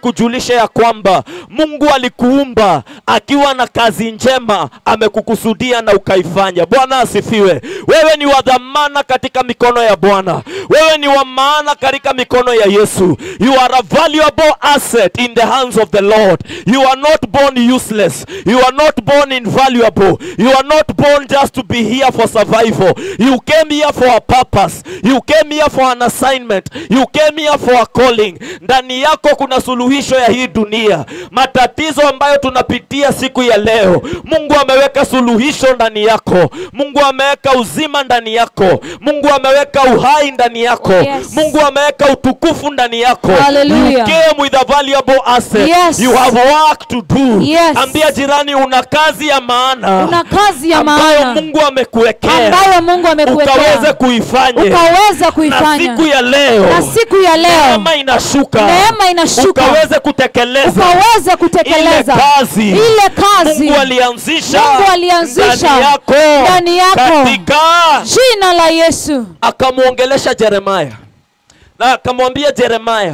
nikujulishe ya kwamba Mungu alikuumba akiwa na kazi njema amekukusudia na ukaifanya. Bwana asifiwe. Wewe ni wa dhamana katika mikono ya Bwana, wewe ni wa maana katika mikono ya Yesu. You are a valuable asset in the hands of the Lord. You are not born useless. You are not born invaluable. You are not born just to be here for survival. You came here for a purpose. You came here for an assignment. You came here for a calling. Ndani yako kuna suluhisho ya hii dunia. Matatizo ambayo tunapitia siku ya leo, Mungu ameweka suluhisho ndani yako. Mungu ameweka uzima ndani yako. Mungu ameweka uhai ndani yako. Oh, yes. Mungu ameweka utukufu ndani yako. Hallelujah. You came with a valuable asset. Yes. You have work to do. Yes. Ambia jirani una kazi ya maana una kazi ya ambayo maana Mungu amekuwekea ambayo Mungu ukaweze amekuwekea kuifanya ukaweza na kuifanya siku ya leo na siku ya leo neema inashuka neema inashuka ukaweze kutekeleza ukaweze kutekeleza ile kazi ile kazi Mungu alianzisha Mungu alianzisha ndani yako ndani yako. katika jina la Yesu akamwongelesha Yeremaya na akamwambia Yeremaya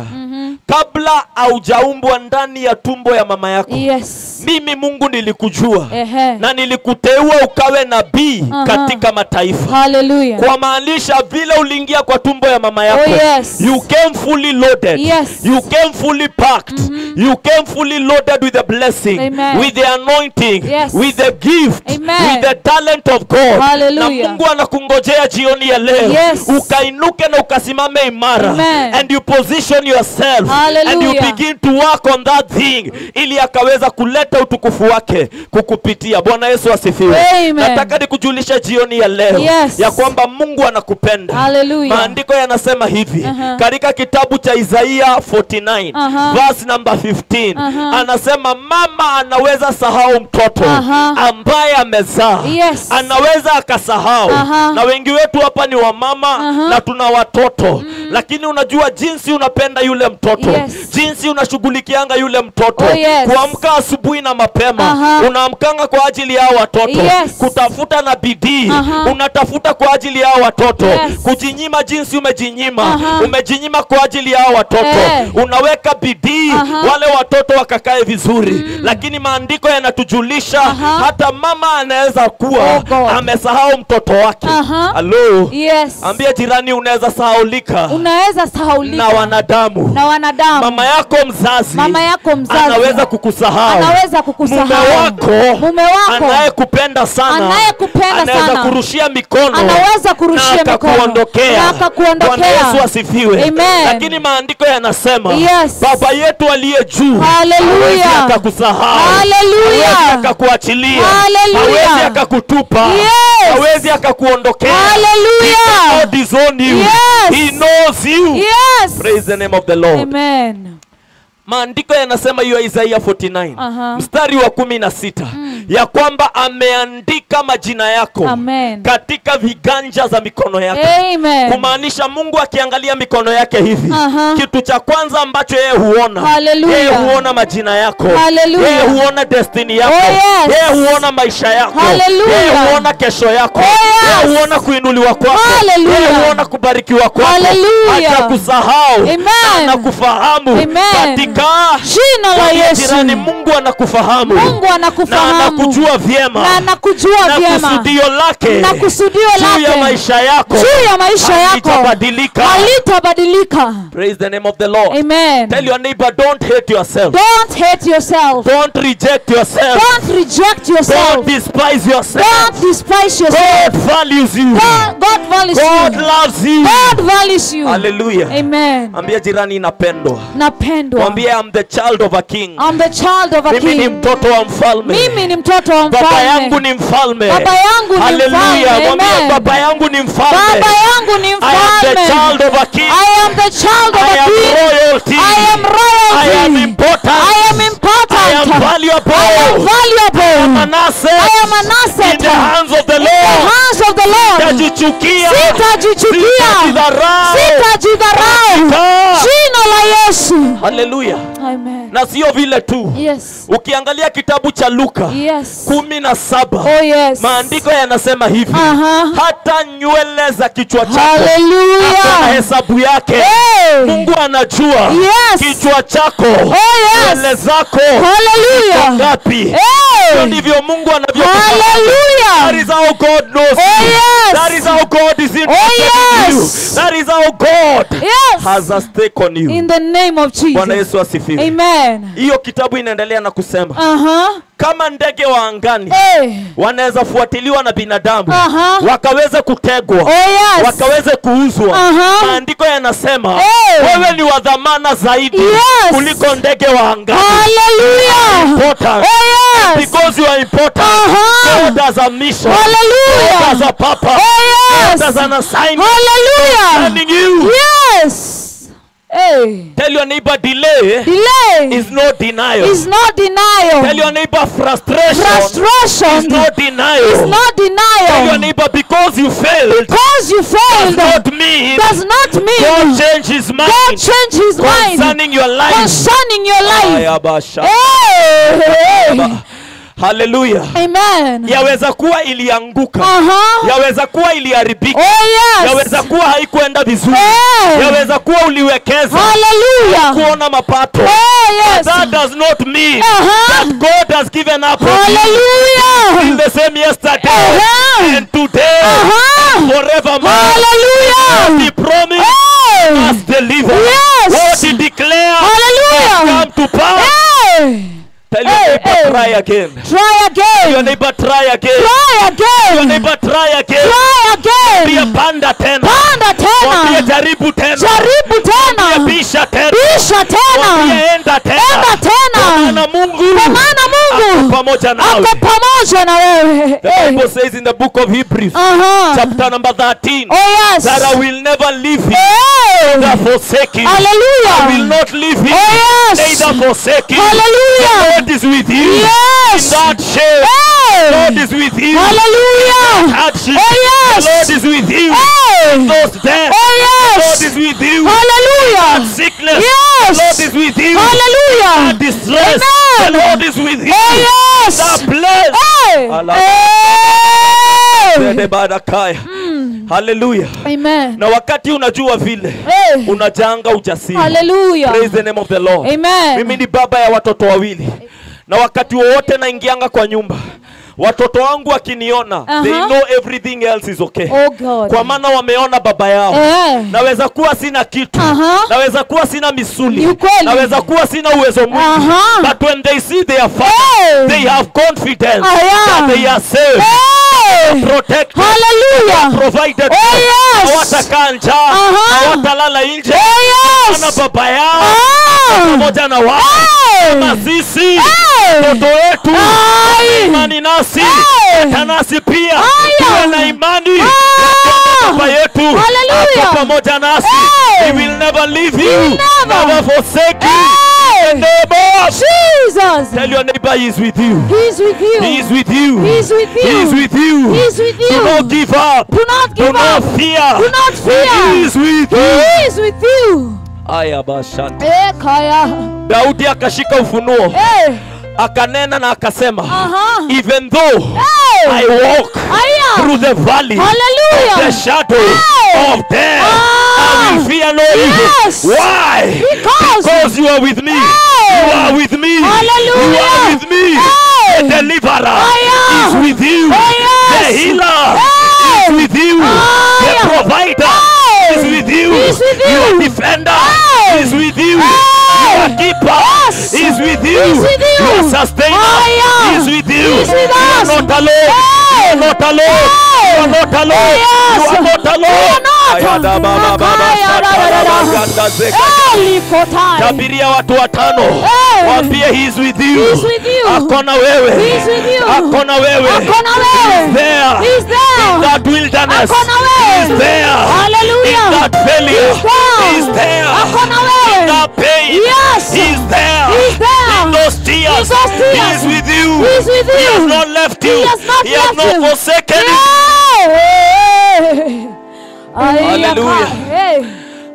kabla haujaumbwa ndani ya tumbo ya mama yako yes mimi Mungu nilikujua ehe na nilikuteua ukawe nabii Aha. katika mataifa haleluya kwa maanisha vile uliingia kwa tumbo ya mama yako Oh, yes. you came fully loaded Yes. you came fully packed you came fully loaded with the blessing Amen. with the anointing Yes. with the gift Amen. with the talent of God Hallelujah. na Mungu anakungojea jioni ya leo Yes. ukainuke na ukasimame imara Amen. and you position yourself and you Hallelujah. begin to work on that thing ili akaweza kuleta utukufu wake kukupitia Bwana Yesu asifiwe Amen. nataka nikujulisha jioni ya leo Yes. ya kwamba Mungu anakupenda. Hallelujah. Maandiko yanasema hivi Aha. katika kitabu cha Isaia 49 Aha. verse number 15 Aha. anasema mama anaweza sahau mtoto Aha. ambaye amezaa Yes. anaweza akasahau Aha. na wengi wetu hapa ni wamama Aha. na tuna watoto lakini unajua jinsi unapenda yule mtoto Yes. jinsi unashughulikianga yule mtoto Oh, yes. kuamka asubuhi na mapema Aha. unaamkanga kwa ajili ya hao watoto Yes. kutafuta na bidii Aha. unatafuta kwa ajili ya hao watoto Yes. kujinyima jinsi umejinyima Aha. umejinyima kwa ajili ya hao watoto Eh. unaweka bidii Aha. wale watoto wakakae vizuri lakini maandiko yanatujulisha Aha. hata mama anaweza kuwa Oh, God. amesahau mtoto wake Aha. halo yes ambia jirani unaweza sahaulika unaweza sahaulika na wanadamu na wanadamu mama yako mzazi Mama yako mzazi anaweza kukusahau anaweza kukusahau mume wako mume wako anayekupenda sana Anayekupenda anaweza sana. kurushia mikono Anaweza kurushia na mikono. akakuondokea Na akakuondokea. Bwana Yesu asifiwe Amen. lakini maandiko yanasema Yes. baba yetu aliye juu Hallelujah. hawezi akakusahau Hallelujah. hawezi akakuachilia Hallelujah. hawezi akakutupa Yes. hawezi akakuondokea Hallelujah. God is on you Yes. he knows you yes praise the name of the Lord amen maandiko yanasema hiyo Isaia 49 Aha. mstari wa kumi na sita ya kwamba ameandika majina yako Amen. katika viganja za mikono yake amen kumaanisha Mungu akiangalia mikono yake hivi Aha. kitu cha kwanza ambacho yeye huona Hallelujah. yeye huona majina yako Hallelujah. yeye huona destiny yako Oh, yes. yeye huona maisha yako Hallelujah. yeye huona kesho yako Oh, yes. yeye huona kuinuliwa kwako Hallelujah. yeye huona kubarikiwa kwako Hallelujah. hajakusahau Amen. na anakufahamu Amen. katika jina la Mwambie Yesu jirani Mungu anakufahamu Mungu na anakufahamu anakujua vyema na anakujua na vyema kusudio lake na kusudio juu ya lake maisha yako juu ya maisha yako halitabadilika. halitabadilika Praise the name of the Lord. amen Tell your neighbor, don't hate yourself. don't hate yourself Don't reject yourself. don't reject yourself Don't despise yourself. don't despise yourself God values you. God, God values God you loves you. God values you Hallelujah. amen Ambia jirani napendwa. napendwa Mwambie I'm the child of a king. I'm the child of a Mimi ni king mtoto wa mfalme. mimi ni mtoto wa Baba yangu mfalme ni mfalme. Baba yangu ni Hallelujah. mfalme. Mwambie Amen. baba yangu ni mfalme. baba yangu ni I am the mfalme child of a king. I am the child of I a am king royalty. I am royalty I am important. I am important I am valuable. I am valuable an asset I am an asset in the hands of the in the Lord. hands of the Lord Sitajichukia. sitajichukia Sitajidharau. sitajidharau Katika- jina la Yesu Hallelujah. Amen. Amen. na sio vile tu Yes. ukiangalia kitabu cha luka Yes. kumi na saba Oh yes. maandiko yanasema hivi Aha. hata nywele za kichwa chako na Hallelujah. hesabu yake Hey. mungu anajua Yes. kichwa chako Oh nywele yes. zako Hallelujah. ngapi hivyo Hey. ndivyo mungu anavyo That Hallelujah. is how God knows Oh, you. yes. That is how God is interested Oh, in you. yes. That is how God Yes. has a stake on you. In the name of Bwana Jesus. Yesu asifiwe. Amen. Hiyo kitabu inaendelea na kusema Uh-huh. kama ndege wa angani Hey. wanaweza fuatiliwa na binadamu Aha. wakaweze kutegwa Oh yes. wakaweze kuuzwa Aha. maandiko yanasema Hey. wewe ni wa dhamana zaidi Yes. kuliko ndege wa angani Hallelujah. Important. Oh yes. because you are important Aha. God has a mission God Hallelujah. has a purpose Oh God has yes. an assignment Hallelujah. sending you Yes. Hey. tell your neighbor delay Delay is no denial is not tell denial. your neighbor frustration is Frustration no is denial not tell your denial. neighbor because you failed Because you does failed not mean does not God mean change his God mind changed his mind concerning your life concerning your life. Aya basha. Hey. haleluya Amen. yaweza kuwa ilianguka Uh-huh. yaweza kuwa iliharibika Oh yes. yaweza kuwa haikuenda vizuri Hey. yaweza kuwa uliwekeza Hallelujah. kuona mapato Oh yes. that does not mean Uh-huh. that God has given up on you Still Hallelujah. the same yesterday Uh-huh. and today Uh-huh. forevermore Hallelujah. he promised Hey. us deliver Yes. what he declared Hallelujah. come to pass Hey. tell your Hey, neighbor hey. try again Try your again. neighbor try again Try your again. neighbor try again Try pia again. panda tena Panda mwambie tena. jaribu tena Jaribu Mwambie tena. bisha tena Bisha Mwambie tena. enda tena Enda tena. maana Mungu Kwa maana ako Mungu pamoja nawe ako pamoja na wewe. The Hey. Bible says in the book of Hebrews Uh-huh. chapter number 13 Oh yes. that I will never leave you Hey. neither forsake you I will Hallelujah. not leave you Oh yes. neither forsake you Hallelujah. God is with you in Yes. that shame God Hey. is with you Hallelujah. hardship Oh yes. the Lord is with you Hey. those death Oh God yes. is with you Hallelujah. sickness Yes. the Lord is with you Hallelujah. distress Amen. the Lord is with you Oh yes. the blessed Hey. Allah. Hey. Zede barakaya. haleluya Amen. na wakati unajua vile Hey. unajanga ujasiri Hallelujah. praise the name of the lord mimi Amen. ni baba ya watoto wawili na wakati wowote naingianga kwa nyumba watoto wangu wakiniona they Aha. know everything else is okay Oh God. kwa maana wameona baba yao Eh. naweza kuwa sina kitu Aha. naweza kuwa sina misuli Ni ukweli. naweza kuwa sina uwezo mwingi Aha. but when they see their father Hey. they have confidence Ah, yeah. that they are safe Hey. protected Hallelujah. provided Oh, yes. hawatakaa njaa Aha. hawatalala nje Oh na yes. baba yao Ah. pamoja na wao Hey. na sisi Hey. mtoto wetu Ai. imani nasi Hey. hata nasi pia Aya. tuwe na imani Ah. baba yetu Hallelujah. ako pamoja nasi Hey. he will never leave He you will never. never forsake you Hey. neighbor Jesus. tell your neighbor he is with you He's with you. he is with you He is with you. he is with you He is with you. do not give up Do not do give not up. fear Do not fear. he is with you He is with you. aya bashanta Eh, kaya. daudi akashika ufunuo Eh. akanena na akasema Aha. even though Hey. I walk Aya. through the valley Hallelujah. the shadow Hey. of death Ah. I will fear no evil Yes. why Because. because you are with me Hey. you are with me Hallelujah. you are with me Hey. the deliverer Aya. is with you Oh, yes. the healer Hey. is with you the Aya. provider Hey. is with you He's with you. your defender Hey. is with you Hey. your keeper Yes. is with you He's with you. your sustainer Aya. is with you He's with you are us. not alone Hey. you are not alone Hey. you are not alone Yes. you are not alone You are not. Ayada baba baba Makaya shaka da da da da. baba ganda zeka. Eh, likotai. tabiria watu watano Hey. waambie he is with you He is with you. akona wewe He is with you. akona wewe Akona He wewe. is there He's there. in that wilderness Akona He is wewe. there Hallelujah. in that failure He's there. He is there Akona in wewe. that pain Yes. He is there He's there. in those tears In those tears. He is with you He is with He has you. not left He you has not He has left not you. forsaken you Yeah. Ay, Hallelujah. yaka. Hey.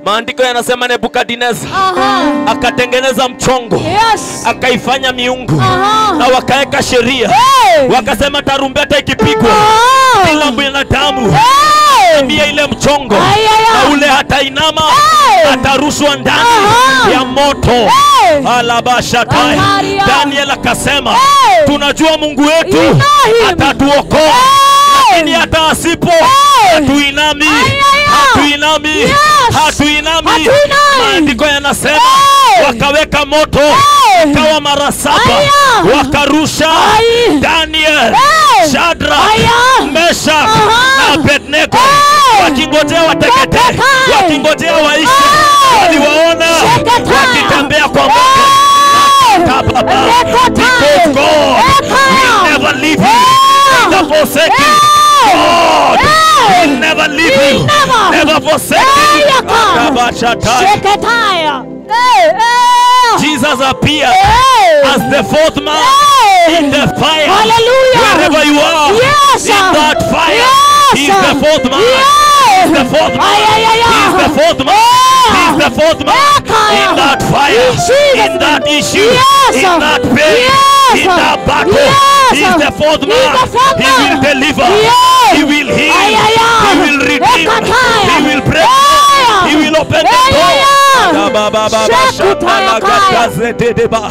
maandiko yanasema nebukadineza Aha. akatengeneza mchongo Yes. akaifanya miungu Aha. na wakaweka sheria Hey. wakasema tarumbeta ikipigwa Ah. kila binadamu Hey. ambia ile mchongo Ayaya. na ule hatainama Hey. atarushwa ndani Aha. ya moto Hey. alabashatai Ataria. daniel akasema Hey. tunajua mungu wetu Ibrahim. atatuokoa Hey. lakini hata asipo Hey. hatuinami Ayaya. hatuinami Yes. hatuinami Hatuinami. maandiko yanasema Hey. wakaweka moto Hey. ikawa mara saba Aya. wakarusha Ai. daniel Hey. shadrak Aya. meshak Aha. na abednego Hey. wakingojea watekete Teketai. wakingojea waishe Hey. waliwaona Teketai. wakitembea kwa moto Hey. Baba, Rekotai. because God Eka. will never leave you Hey. never forsake you Hey. God Hey. will never leave He you never. never forsake you Hey, Eka. Akabashatai. Sheketaya. Hey. Hey. Jesus appeared Hey. as the fourth man Hey. in the fire Hallelujah. wherever you are Yes, in sir. that fire Yes, he's the sir. fourth man Yes. he's the fourth man Ay, ay, ay, ay. he's the fourth man Yeah. he's the fourth man Ekaya. in that fire In Jesus' in that name. issue Yes, in sir. that pain Yes, in sir. that battle Yes, he's sir. the fourth He's man the fourth he man. will deliver Yes. he will heal Ay, ay, ay. he will redeem Ekataya. he will break Aya. he will open the Ay, door ay, ay. Dabababa, Shekutaya shatalagagadazededeba.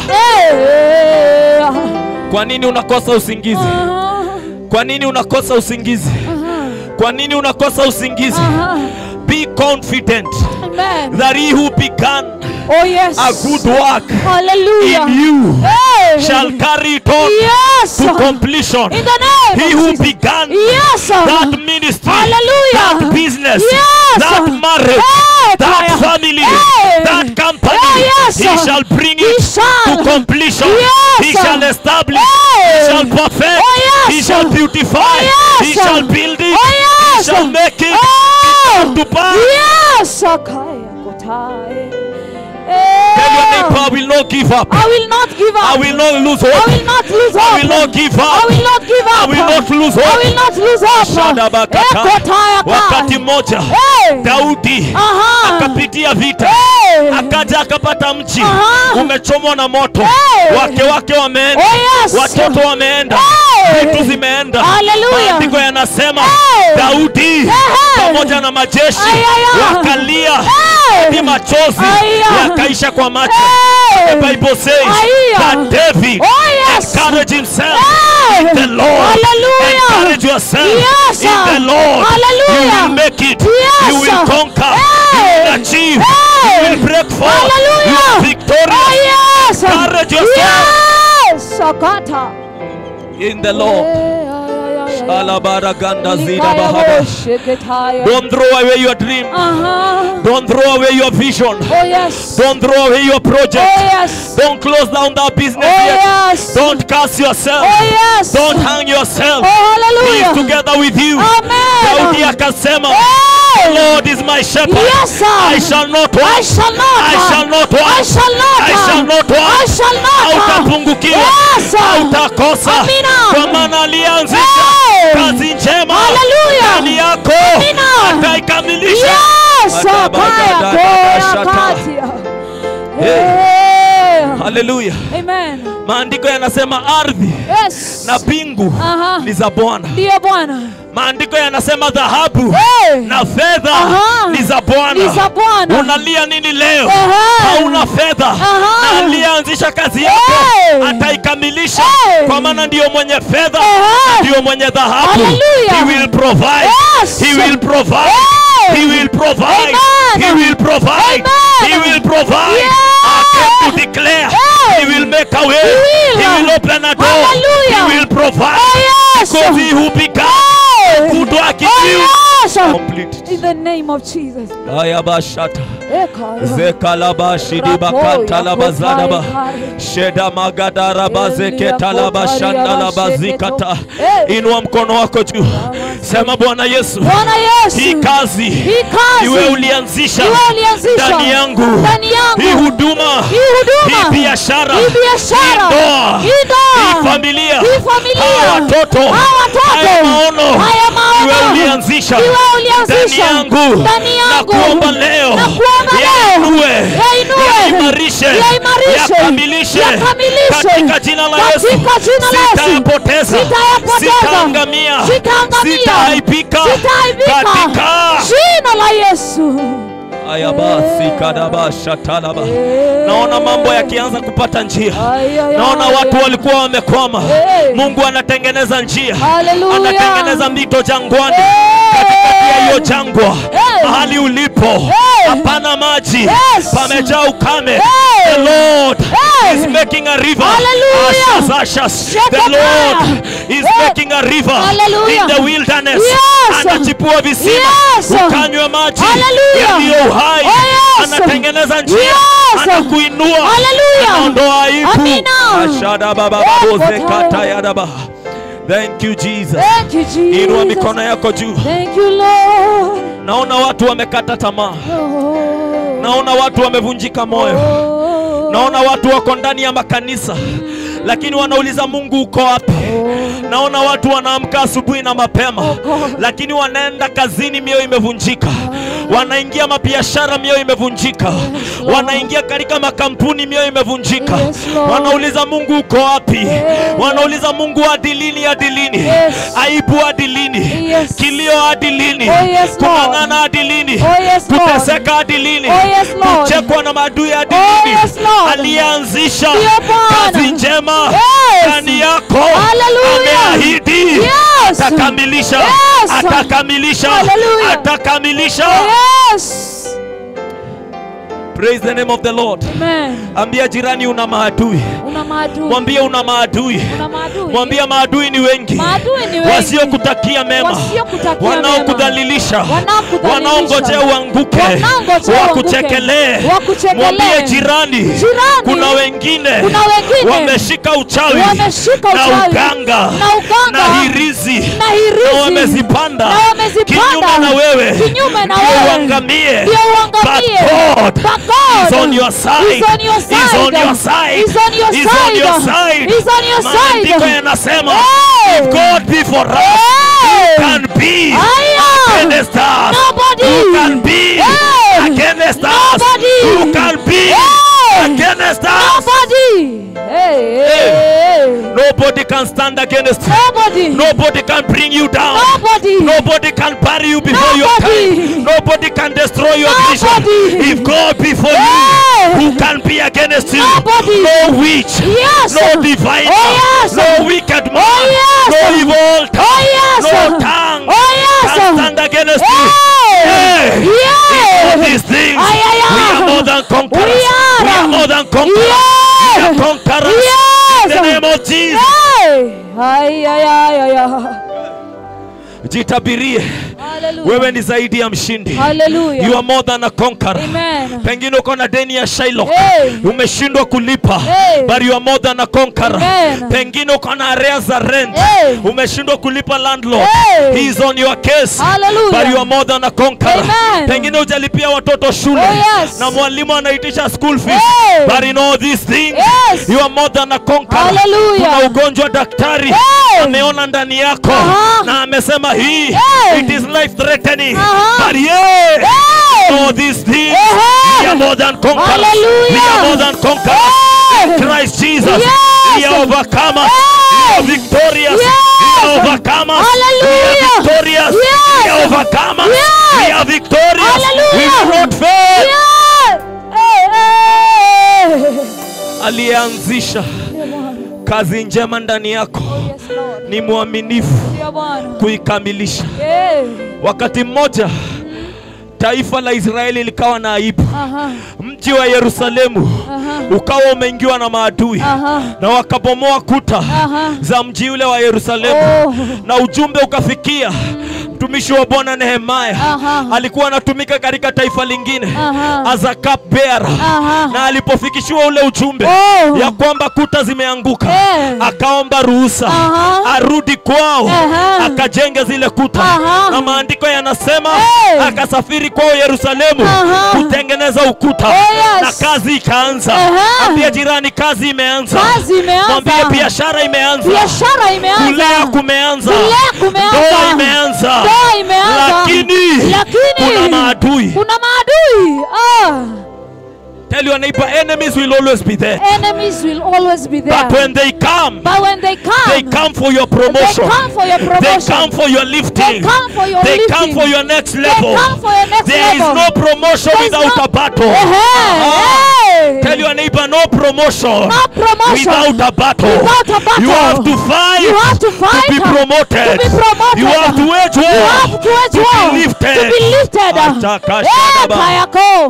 Hey. kwa nini unakosa usingizi Aha. kwa nini unakosa usingizi Aha. kwa nini unakosa usingizi Aha. be confident Amen. that he who began Oh yes. a good work Hallelujah. in you Hey. shall carry it on Yes. to completion In the name he of who Jesus. began Yes. that ministry Hallelujah. that business Yes. that marriage Hey, that Kaya. family Hey. that company Hey, yes. he shall bring He it shall. to completion Yes. he shall establish Hey. he shall perfect Oh, yes. he shall beautify Oh, yes. he shall build it Oh, he yes. shall make it Oh. to pass Yes. Akaya kotai. tell your Eh. neighbor I will not give up I will not give up. I will not lose I hope will not lose I hope. will not give I up will not give up. I will not lose I hope will not lose hope. Shadabakata. Ekotaya wakati kai. mmoja Hey. Daudi Aha. akapitia vita Hey. akaja akapata mji Aha. umechomwa na moto Hey. wake wake wameenda Oh, yes. watoto wameenda Hey. vitu zimeenda Hallelujah. maandiko yanasema Hey. Daudi Hey. pamoja na majeshi Ayaya. wakalia Hey. ni machozi Aya. yakaisha kwa macho Hey. the Bible says Aya. that David Oh, yes. encouraged himself Hey. in the Lord Hallelujah. encourage yourself Yes, in the sir. Lord Hallelujah. you will make it Yes, you will sir. conquer Hey. you will achieve Hey. you will break forth Hallelujah. you are victorious Oh, yes. Encourage yourself. Yes. Sakata. in the Lord Eh, ay, ay, ay, ay. Alabaraganda zida Likaya bahada. bo sheketaya. don't throw away your dream Uh-huh. don't throw away your vision Oh yes. don't throw away your Oh project yes. don't close down that business Oh yet yes. don't curse yourself Oh yes. don't hang yourself Oh he is hallelujah. together with you Daudi Amen. akasema Hey. Lord is my shepherd Yes, sir. I shall not I want shall not. I shall not I want shall not. I shall not I want shall not. hautapungukiwa Yes, sir. hautakosa Amina. kwa maana alianzisha Hey. kazi njema Hallelujah. ndani yako Amina. ataikamilisha Yes. Adabagada, Akaya koya shata. katia. Hey. Eh. haleluya Amen. maandiko yanasema ardhi Yes. na mbingu Aha. ni za bwana Ndiyo Bwana. maandiko yanasema dhahabu Hey. na fedha Aha. ni za Ni bwana za Bwana. unalia nini leo Ehe. hauna fedha Aha. na aliyeanzisha kazi yako Hey. ataikamilisha Hey. kwa maana ndiyo mwenye fedha Ehe. ndiyo mwenye dhahabu Hallelujah. he will provide Yes. he will provide Hey. he will provide Amen. he will provide Amen. he will provide Yeah. I came to declare Hey. he will make a way will. he will open a door Hallelujah. he will provide Oh, yes. because he who began Hey. good work in Oh you yes. complete it In the name of Jesus. ayabashata Ekaya. zekalabashidibakatalabazadaba sheda magadarabazeketalabashandalabazikata inua mkono wako juu sema bwana yesu Bwana Yesu. hii kazi Hii kazi. iwe ulianzisha Iwe ulianzisha. ndani yangu Ndani yangu. hii huduma Hii huduma. hii biashara Hii biashara. hii ndoa Hii ndoa. hii familia Hii familia. hawa watoto Hawa watoto. haya maono Haya maono. iwe ulianzisha Ni wewe ndani ulianzisha yangu ndani na yangu. kuomba leo Na kuomba leo. yainue Yainue. yaimarishe Yaimarishe. yakamilishe Yakamilishe. katika jina la Yesu Katika jina la Yesu. sitayapoteza Sitayapoteza. sitaangamia Sitaangamia. sitaaibika Sitaaibika. katika Jina la Yesu. Aya basi kadabasha talaba. Naona mambo yakianza kupata njia. Ay, ay, Naona ay, watu ay. walikuwa wamekwama. Hey. Mungu anatengeneza njia, Hallelujah. anatengeneza mito jangwani, Hey. katikati ya hiyo jangwa, Hey. mahali ulipo Hey. hapana maji, Yes. pamejaa ukame. Hey. The Lord Hey. is making a river. Hallelujah. Ashes, ashes. The Shekataya. Lord is Hey. making a river Hallelujah. in the wilderness. Yes. Anachipua visima, Yes. ukanywe maji Hallelujah. yaliyo uhai. Oh, yes. Anatengeneza njia, Yes. anakuinua, Hallelujah. anaondoa aibu. Amina. Ashada baba Eh, baboze Kotaya. kata ya daba. Thank you Jesus. Thank you, Jesus. Inua mikono yako juu. Thank you, Lord. Naona watu wamekata tamaa, Oh. naona watu wamevunjika moyo, Oh. naona watu wako ndani ya makanisa lakini wanauliza Mungu uko wapi? Naona watu wanaamka asubuhi na mapema, lakini wanaenda kazini, mioyo imevunjika. Wanaingia mabiashara, mioyo imevunjika. Wanaingia katika makampuni, mioyo imevunjika. Yes, Lord. Wanauliza Mungu uko wapi? Wanauliza Mungu hadi lini? Hadi lini? Yes. Aibu hadi lini? Yes. Kilio hadi lini? Oh, yes, Lord. Kung'ang'ana hadi lini? Oh, yes, Lord. Kuteseka hadi lini? Oh, yes, Lord. Kuchekwa na maadui hadi Oh, lini? yes, Lord. Aliyeanzisha Ndio Bwana. kazi njema Yes. ndani yako Hallelujah. ameahidi Yes. atakamilisha, Yes. atakamilisha, Hallelujah. atakamilisha. Yes. Praise the name of the Lord. Amen. Ambia jirani una maadui, Una maadui. mwambie una maadui, Una maadui. mwambie maadui ni wengi, Maadui ni wengi. wasiokutakia mema, Wasiokutakia wanaokudhalilisha, Wanaokudhalilisha. wanaongojea uanguke, Wanaongojea wakuchekelee. uanguke. Wakuchekelee. Mwambie jirani, Jirani. kuna wengine, Kuna wengine. wameshika uchawi, Wameshika na uchawi. uganga Na uganga. na hirizi Na hirizi. na wamezipanda Na wamezipanda. kinyume na wewe Kinyume na Ndio wewe. uangamie. Ndio uangamie. But God But God is on your side. is on your Is on side. your side. Is on your Is on side. your side. Is on your Maandiko side. yanasema Hey. if God be for us Hey. who can be Aya. against us Nobody. who can be Hey. against us Nobody. who can be Hey. against us Nobody. Hey, hey, hey. nobody can stand against you Nobody. nobody can bring you down Nobody. Nobody can bury you before your Nobody. time. Nobody can destroy your vision. Nobody. If God be for Hey. you, who can be against you? Nobody. No witch, Yes. no diviner, Oh, yes. no wicked man, Oh, yes. no evil tongue, Oh, yes. no tongue Oh, yes. can stand against you. Hey. Hey. Yeah. In all these things, Ay, ay, ay. we are more than conquerors. We are. We are more than conquerors. Yeah. We are conquerors. Yes. In the name of Jesus. Hey. Ay, ay, ay, ay, ay. Jitabirie, Hallelujah. wewe ni zaidi ya mshindi. Hallelujah. You are more than a conqueror. Amen. Pengine uko na deni ya Shylock Hey. umeshindwa kulipa, Hey. but you are more than a conqueror. Amen. Pengine uko na arrears za rent Hey. umeshindwa kulipa landlord, Hey. he is on your case, Hallelujah. but you are more than a conqueror. Amen. Pengine hujalipia watoto shule Oh, yes. na mwalimu anaitisha school fees, Hey. but in all these things Yes. you are more than a conqueror. Hallelujah. Kuna ugonjwa daktari Hey. ameona ndani yako Aha. na amesema hii Hey. it is life threatening, Aha. but yeah Hey. all these things Ehe. we are more than conquerors. Hallelujah. We are more than conquerors. Hey. In Christ Jesus. Yes. We are overcomers. Hey. We are victorious. Yes. We are overcomers. We Hallelujah. are victorious. Yes. We are overcomers. Yes. We are victorious. Hallelujah. We will not fail. Yeah. Hey, hey. Aliyeanzisha Ndio Bwana. kazi njema ndani yako Yes, Lord. ni mwaminifu Ndio Bwana. kuikamilisha. Hey. Wakati mmoja taifa la Israeli likawa na aibu. Aha. Mji wa Yerusalemu Aha. ukawa umeingiwa na maadui Aha. na wakabomoa kuta Aha. za mji ule wa Yerusalemu Oh. na ujumbe ukafikia mtumishi wa Bwana Nehemaya Aha. alikuwa anatumika katika taifa lingine Aha. as a cup bearer Aha. na alipofikishiwa ule ujumbe Oh. ya kwamba kuta zimeanguka Eh. akaomba ruhusa Aha. arudi kwao Aha. akajenge zile kuta Aha. na maandiko yanasema Eh. akasafiri kwao Yerusalemu Aha. kutengeneza ukuta Oh, yes. na kazi ikaanza Aha. ambia jirani kazi imeanza Kazi imeanza. mwambie biashara imeanza Biashara imeanza. kulea kumeanza Kulea kumeanza. ndoa imeanza ndoa imeanza lakini lakini kuna maadui kuna maadui ah. tell your neighbor enemies will always be there enemies will always be there but when they come but when they come they come for your they promotion come for your they promotion come for your lifting They come for your they come lifting. for your next they level come for your next there is level no promotion There is without no- a battle Hey, hey. tell your neighbor no promotion no promotion without a battle Without a battle. you have to fight You have to fight to be promoted to be promoted. you have to wage war You have to wage to war be lifted to be lifted. Ataka Eh, shadaba. kayako.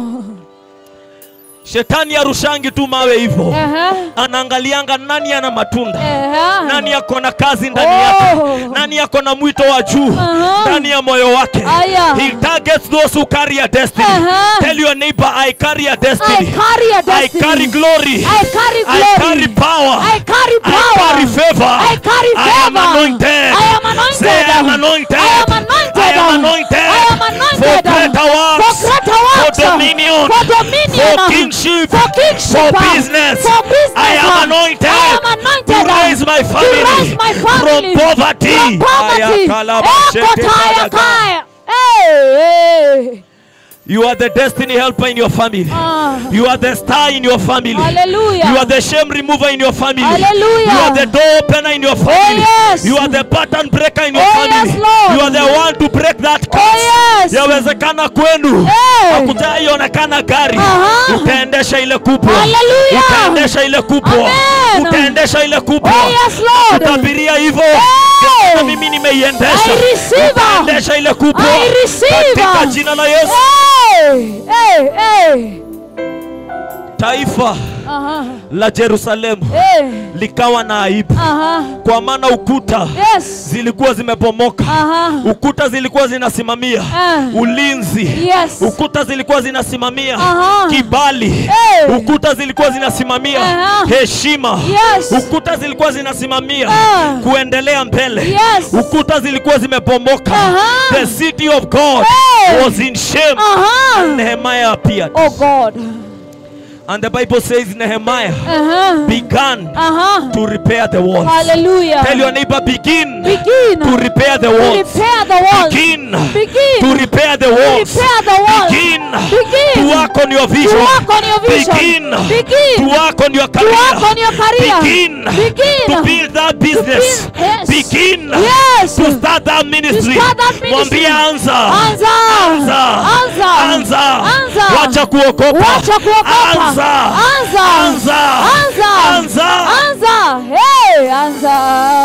shetani arushangi tu mawe hivyo Aha, anaangalianga nani ana matunda aha. nani ako na kazi ndani Oh. yake nani ako na mwito wa juu Aha. ndani ya moyo wake Aya. he targets those who carry a destiny Aha. tell your neighbor i carry a I destiny carry a i destiny. carry glory I carry I glory. carry power I carry I power. carry favor I carry I am favor. anointed I am anointed. say I am anointed I am anointed. I am anointed I am anointed. for greater works For greater works. for dominion For dominion. for kingship For kingship. for business For business. I am anointed I am anointed. to raise my family To raise my family. from poverty From poverty. Aya kalaba Eh, shete kotaya badaga. kaya. Hey, hey. You are the destiny helper in your family. Ah. You are the star in your family. Hallelujah. You are the shame remover in your family. Hallelujah. You are the door opener in your family. yes. You are the pattern breaker in your Oh, family. yes, Lord. You are the one to break that curse. Oh, yes. Yawezekana kwenu Hey. hakujaionekana gari, Aha. utaendesha ile kubwa, Hallelujah. utaendesha ile kubwa, Amen. utaendesha ile kubwa. Oh, yes, Lord. Tabiria hivyo Hey. na mimi nimeiendesha, I receive. utaendesha ile kubwa I receive. katika jina la Yesu. Hey, hey, hey. Taifa Aha. la Yerusalemu Hey. likawa na aibu, Aha. kwa maana ukuta Yes. zilikuwa zimebomoka, Aha. ukuta zilikuwa zinasimamia Ah. ulinzi, Yes. ukuta zilikuwa zinasimamia Aha. kibali, Hey. ukuta zilikuwa zinasimamia Aha. heshima, Yes. ukuta zilikuwa zinasimamia Ah. kuendelea mbele, Yes. ukuta zilikuwa zimebomoka. Aha. The city of God Hey. was in shame. Aha. Nehemiah appeared, Oh God. and the Bible says Nehemiah Uh-huh. began Uh-huh. to repair the walls. Hallelujah. Tell your neighbor, begin Begin to repair the to walls. repair the walls. Begin Begin to repair the walls. repair the walls. Begin Begin to work on your to vision. work on your vision. Begin Begin to work on your to career. work on your career. Begin Begin to build that business. build- yes. Begin Yes. to start that ministry. start that ministry. Mwambie anza. Anza. Anza. Anza. Anza. Anza. Wacha kuogopa. Wacha kuogopa. Anza. Anza. Anza. Anza. Anza. Anza. Hey, anza.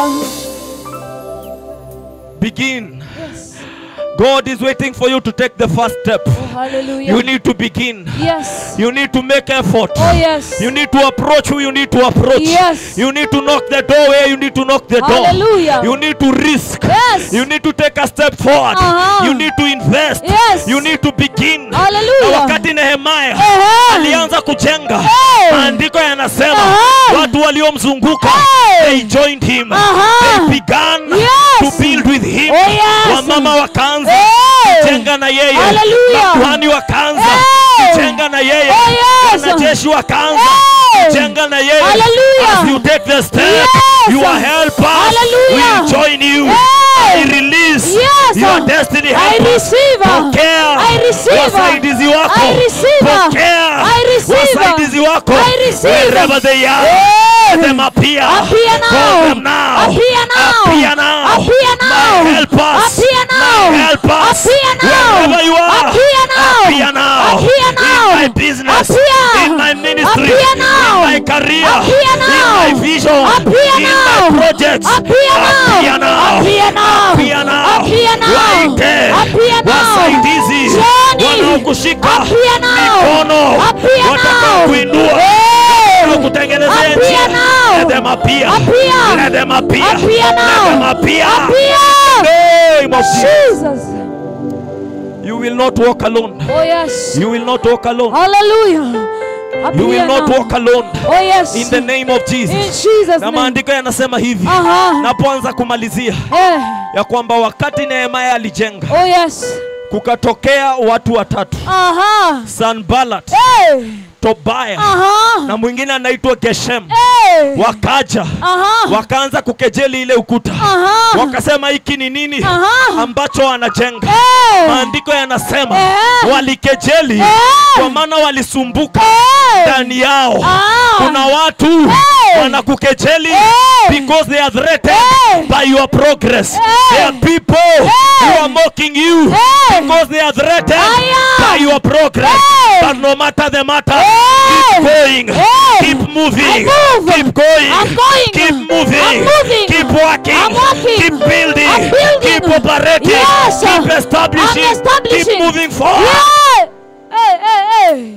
Begin. Yes. God is waiting for you to take the first step. Oh, hallelujah. You need to begin. yes. You need to make effort. Oh, yes. You need to approach who you need to approach. Yes. You need to knock the door where you need to knock the door. Hallelujah. You need to risk. Yes. You need to take a step forward. Uh-huh. You need to invest. Yes. You need to begin. Na Hallelujah. wakati Nehemia Ehe. alianza kujenga, Hey. maandiko yanasema Uh-huh. watu waliomzunguka Hey. they joined him. Uh-huh. They began Yes. to build with him. Oh, yes. Wamama wakaanza Hey. kujenga na yeye. Hallelujah. Makuhani wakaanza Hey. kujenga na yeye. Oh, yes. Wanajeshi wakaanza Hey. kujenga na yeye. Hallelujah. As you take the step, Yes. your helpers Hallelujah. will join you. Hey. I release Yes. your destiny I helpers. receive. Pokea I receive. wasaidizi wako. I receive. Pokea I receive. wasaidizi wako. I receive. Wherever they are. Hey. Let them appear. Appear now. Call them now. Appear now. Appear now. Appear now. My helpers. Appear now. My helpers. Appear now. Wherever you are. Appear now. Appear now. Appear now. In my business. Appear. In my ministry. Appear now. In my career. Appear now. In my vision. Appear in now. my projects. Appear now. Appear now. Appear now. Appear now. Appear now. Waite. Appear now. Wasaidizi. Johnny. Wanaokushika Appear now. mikono. Appear Watakao now. kuinua. Hey. kutengenezea Appear njia. now. Let them appear. Appear. Let them appear. Appear now. Let them appear. Appear. Name of Jesus. Jesus. You will not walk alone. Oh yes. You will not walk alone. Hallelujah. You will Appear not now. walk alone. Oh yes. In the name of In Jesus. Jesus Na name. maandiko yanasema hivi. Aha. Napoanza kumalizia Eh. ya kwamba wakati Nehemia alijenga Oh yes. kukatokea watu watatu Aha. Sanballat, Hey. Tobaya Aha. na mwingine anaitwa Geshem Eh. wakaja Aha. wakaanza kukejeli ile ukuta Aha. wakasema hiki ni nini Aha. ambacho wanajenga Eh. maandiko yanasema Eh. walikejeli Eh. kwa maana walisumbuka Eh. ndani yao Ah. kuna watu Eh. wanakukejeli Eh. because they are threatened Eh. by your progress Eh. there are people who are mocking you Eh. because they are threatened Aya. by your progress Eh. but no matter the matter Eh. keep going Eh. keep moving I move. keep going I'm going. keep moving I'm moving. keep working I'm working. keep building I'm building. keep operating Yes. keep establishing I'm establishing. keep moving forward Yeah. Eh, eh, eh.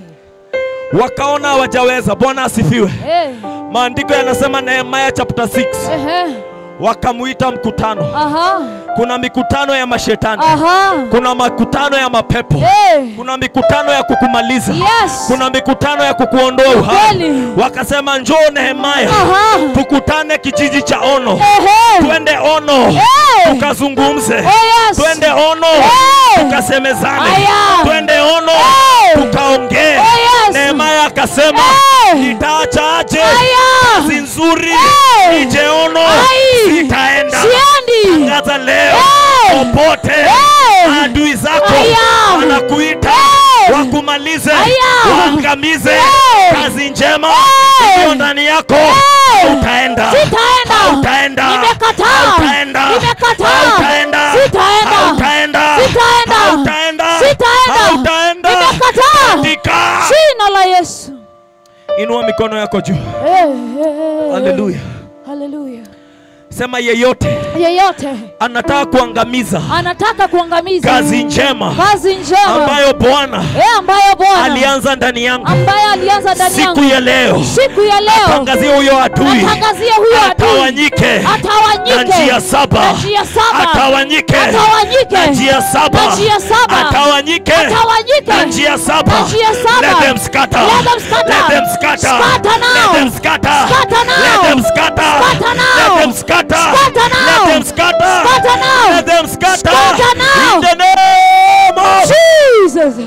wakaona hawajaweza bwana asifiwe Eh. maandiko yanasema nehemaya chapter 6 Ehe. wakamuita mkutano Aha. kuna mikutano ya mashetani Aha. kuna makutano ya mapepo Eh. kuna mikutano ya kukumaliza Yes. kuna mikutano ya kukuondoa uhai Kweli. wakasema njoo nehemaya Aha. tukutane kijiji cha ono Ehe. twende ono Eh. tukazungumze Oh, yes. twende ono Eh. tukasemezane Aya. twende ono Eh. tukaongee Oh, yes. nehemaya akasema Eh. nitaacha aje Aya. kazi nzuri Eh. nije ono Ai. sitaenda Siendi. tangaza leo Eh. popote Eh. adui zako Aya. wanakuita Eh. wakumalize Aya. waangamize Eh. kazi njema Eh. iliyo ndani yako Eh. utaenda Sitaenda. utaenda Nimekataa. utaenda Nimekataa. utaenda Sitaenda. utaenda Sitaenda. utaenda Sitaenda. utaenda Nimekataa. katika Jina la Yesu. inua mikono yako juu Eh, eh, eh. haleluya Haleluya. sema yeyote Yeyote anataka kuangamiza anataka kuangamiza kazi njema kazi njema ambayo bwana eh, ambayo Bwana alianza ndani yangu ambaye alianza ndani siku yangu ya leo siku ya leo tangazie huyo adui atangazie huyo adui atawanyike na atawanyike njia saba na njia saba atawanyike atawanyike na njia saba na njia saba atawanyike atawanyike na njia saba na njia saba let them scatter Let them scatter. let them scatter Scatter now. let them scatter Scatter now. let them scatter Scatter now. let them scatter Scatter now. let them scatter Scatter now. let them scatter Scatter now. in the name of Jesus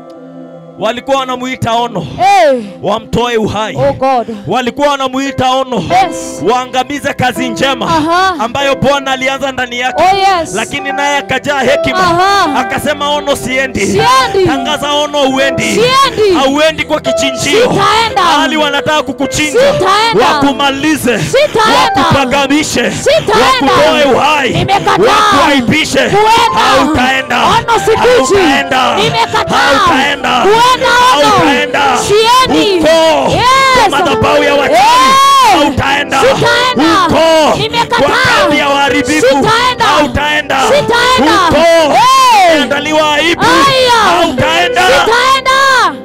walikuwa wanamuita ono hey. wamtoe uhai oh God walikuwa wanamuita ono yes waangamize kazi njema Aha. ambayo bwana alianza ndani yake oh yes lakini naye akajaa hekima Aha. akasema ono siendi Siendi. tangaza ono uendi Siendi. hauendi kwa kichinjio Sitaenda. hali wanataka kukuchinja Sitaenda. wakumalize Sitaenda. wakupagamishe Sitaenda. wakutoe uhai Nimekataa. wakuaibishe Kuenda. hautaenda Ono sikuji. hautaenda Nimekataa. hautaenda Kuenda ono. hautaenda Siendi. uko Yes. kwa madhabahu ya wachawi Eh. hautaenda Sitaenda. uko Nimekataa. kwa kambi ya waharibifu Sitaenda. hautaenda Sitaenda. uko Eh. umeandaliwa aibu Aya. hautaenda Sitaenda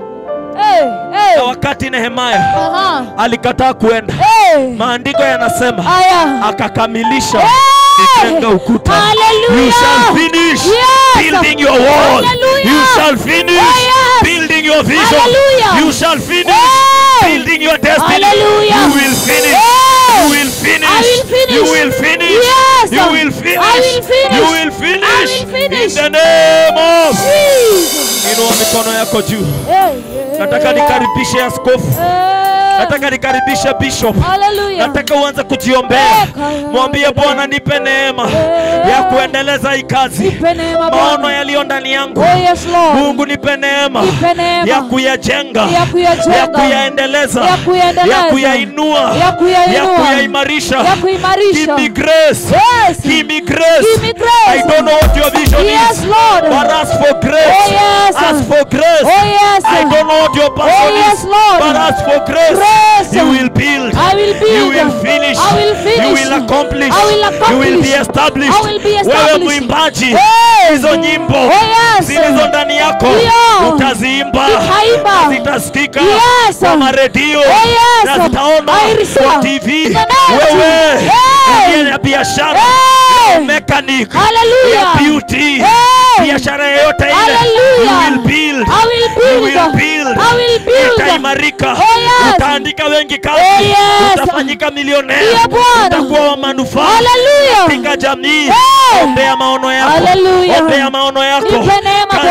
hey, hey. na wakati nehemaya Aha. alikataa kuenda Hey. maandiko yanasema Aya. akakamilisha Hey. kujenga ukuta Hallelujah. you shall finish Yes. building your wall Hallelujah. you shall finish Oh, yes. building your vision Hallelujah. you shall finish Hey. building your destiny Hallelujah. you will finish Hey. you will finish I will finish. you will finish Yes. you will finish I will finish. you will finish I will finish. in the name of Jesus. inua mikono yako juu Hey, hey. nataka nikaribishe askofu Hey. nataka nikaribishe bishop Hallelujah. nataka uanze kujiombea mwambie bwana nipe neema ya kuendeleza hii kazi Nipe neema maono Bwana. yaliyo ndani yangu Oh yes Lord. mungu nipe neema Nipe neema. ya kuyajenga Ya kuyajenga. ya kuyaendeleza Ya kuyaendeleza. ya kuyainua Ya kuyainua. ya kuyaimarisha Ya kuimarisha. Give me grace Yes. Give me grace Give me grace. I don't know what your vision Yes, is Lord. but ask for grace Oh, yes. ask for grace Oh yes. I don't know what your passion Oh, yes, is Lord. but ask for grace Grace. you will build I will build. you will finish I will finish. you will accomplish I will accomplish. you will be established I will be wewe established. mwimbaji Yes. hizo nyimbo Oh, yes. zilizo ndani yako Ndio. utaziimba Nitaimba. na zitasikika Yes. kwa maredio Oh, yes. na zitaona I receive. kwa TV In the name of wewe Jesus. Hey. uliye na biashara Hey. mechanic Hallelujah. ya beauty Hey. biashara yoyote ile Hallelujah. you will build I will You build. will build. I will build. utaimarika Oh, yes. utaandika wengi kazi Oh, yes. utafanyika milionea Ndiyo, Bwana. utakuwa wa manufaa Hallelujah. katika jamii Hey. ombea maono yako Hallelujah. ombea maono yako Nipe neema, kazi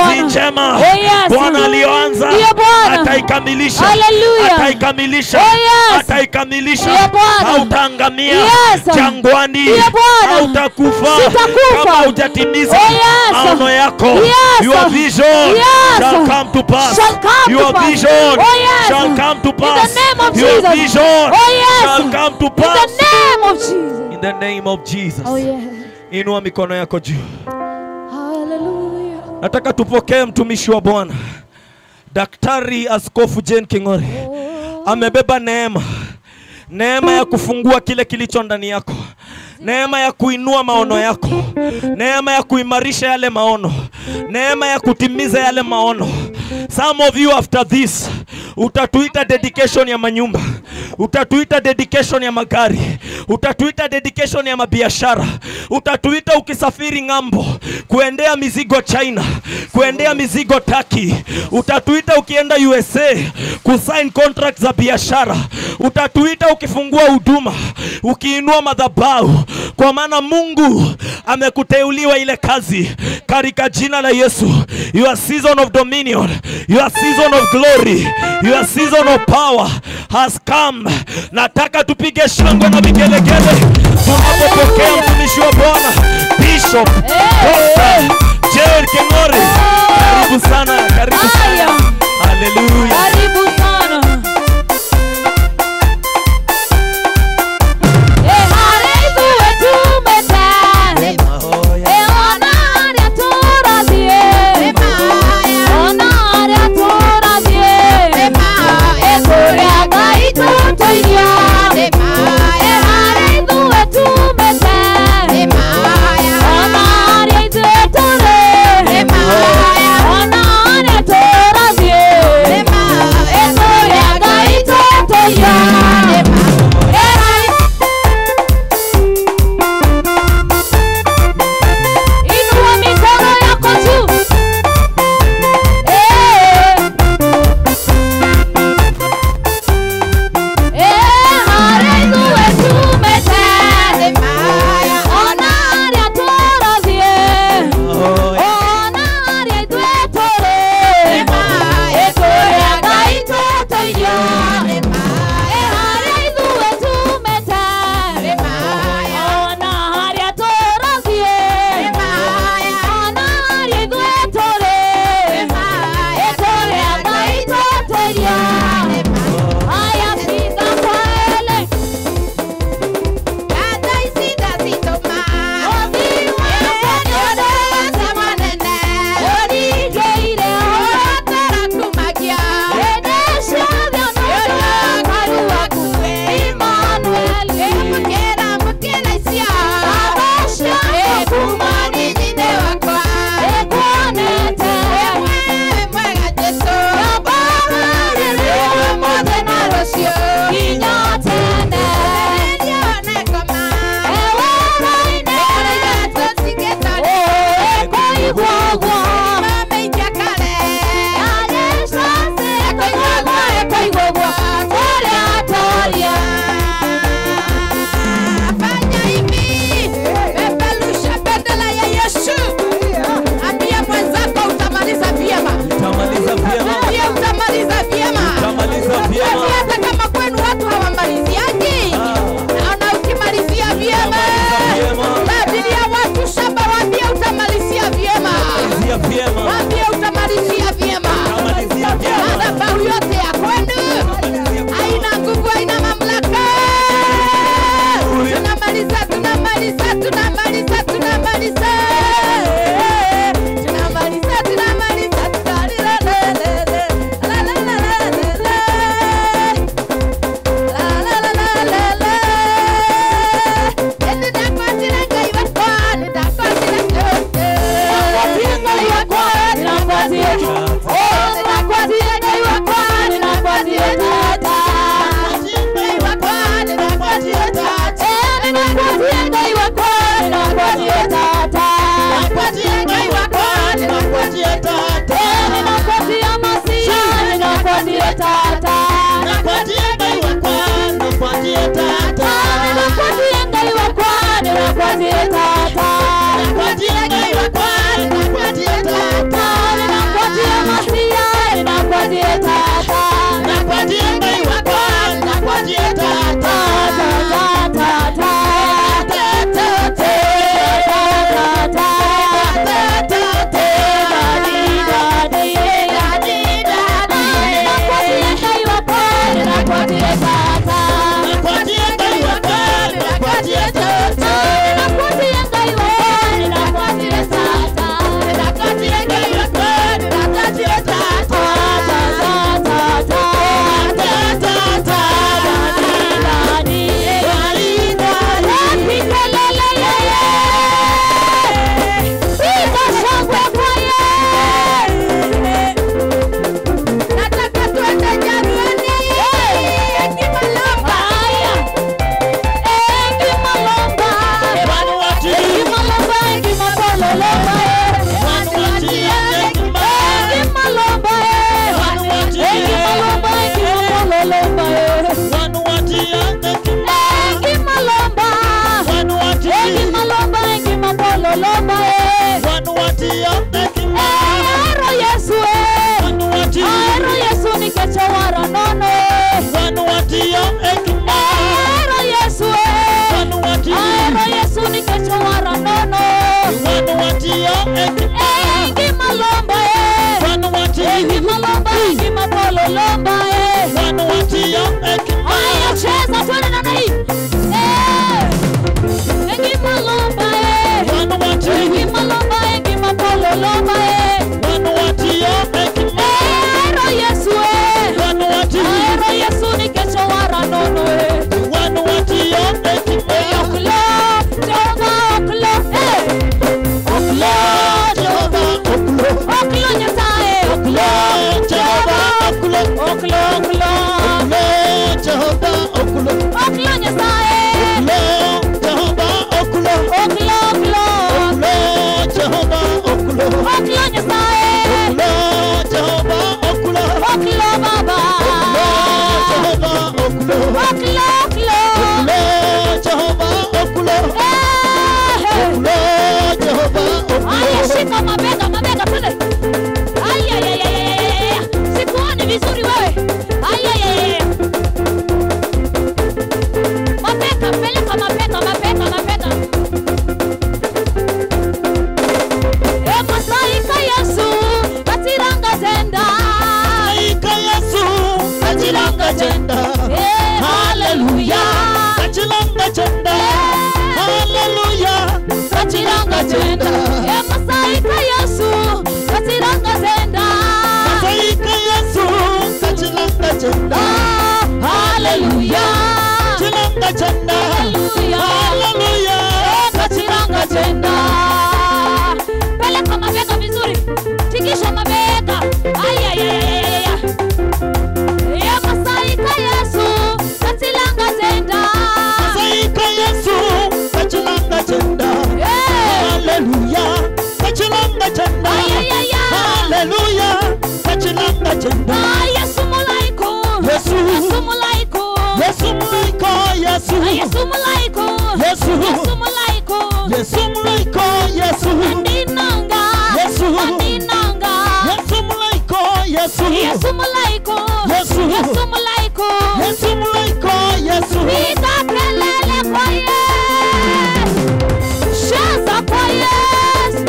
Bwana. njema Oh, yes. Bwana aliyoanza Ndiyo, Bwana. ataikamilisha, Hallelujah. ataikamilisha, Oh, yes. ataikamilisha. Ndiyo, Bwana. Hautaangamia Yes. jangwani, Ndiyo, Bwana. hautakufa Sitakufa. kama hujatimiza Oh, yes. maono yako. Yes. Your vision Yes. shall come to pass. Shall come to Your pass. vision Oh, yes. shall come to In pass. the name of Your Jesus. vision Oh, yes. shall come to In pass. the name of Jesus. In the name of Jesus. Oh, yeah. Inua mikono yako juu. Hallelujah. Nataka tupokee mtumishi wa Bwana Daktari Askofu Jane King'ori. Amebeba neema, neema ya kufungua kile kilicho ndani yako, neema ya kuinua maono yako, neema ya kuimarisha yale maono, neema ya kutimiza yale maono. Some of you after this utatuita dedication ya manyumba, utatuita dedication ya magari, utatuita dedication ya mabiashara, utatuita ukisafiri ng'ambo kuendea mizigo China, kuendea mizigo Turkey, utatuita ukienda USA kusign contract za biashara, utatuita ukifungua huduma, ukiinua madhabahu, kwa maana Mungu amekuteuliwa ile kazi katika jina la Yesu. Your season of dominion, your season of glory, your season of power has come. Nataka tupige shangwe na vigelegele tunapopokea mtumishi wa Bwana Bishop Dr. Jerry King'ori. Karibu sana, karibu Haya. sana. Haleluya. Karibu sana. Eh, hale ithuĩ tumĩte. Eh, ona arĩa tũrathiĩ. Ona arĩa tũrathiĩ. Eh, kũrĩa Ngai tũtũiria. Eh, hale ithuĩ tumĩte. Ona arĩa ithuĩ tũrĩ. Ona kachilanga chenda Hallelujah. haleluya kachilanga chenda peleka mabega vizuri tikisha mabega ayayayayaya yakasaika yesu kachilanga chenda saika yesu kachilanga chenda Eh. haleluya kachilanga chenda Ayayaya. haleluya kachilanga chenda Ah, yesu mulaiko Yesu. yesu mulaiko yesu mlaiko yesu Ah, yesu mulaiko Yesu. yesu mulaiko yesu mlaiko yesu andinanga Yesu. andinanga yesu mlaiko yesu yesu mulaiko Yesu. yesu mulaiko yesu mlaiko yesu piga kelele kwa yesu shaza kwa yesu